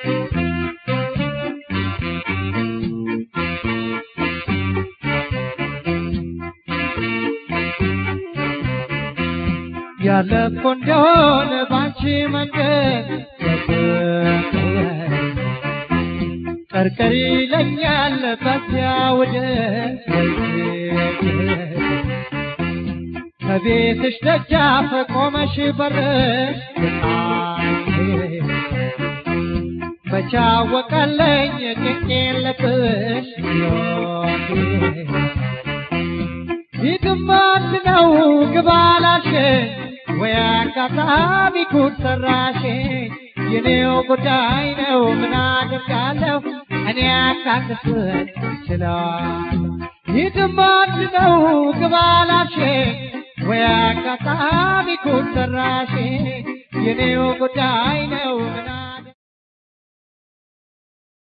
ያለፍኩ እንደሆነ ባንቺ መንገድ ቀርቀር ይለኛል በዚያ ወደ ከቤትሽ ደጃፍ ቆመሽ በርሽ መቻወቀለኝ ጭንቄን ልብሽ ይግማት ነው ግባላሽን ወይ አጋጣሚ ጉድ ሰራሽኝ የኔው ጉዳይ ነው ምን አደርጋለሁ እኔ አካንስን ችለዋል ይግማት ነው ግባላሽን ወይ አጋጣሚ ጉድ ሰራሽኝ የኔው ጉዳይ ነው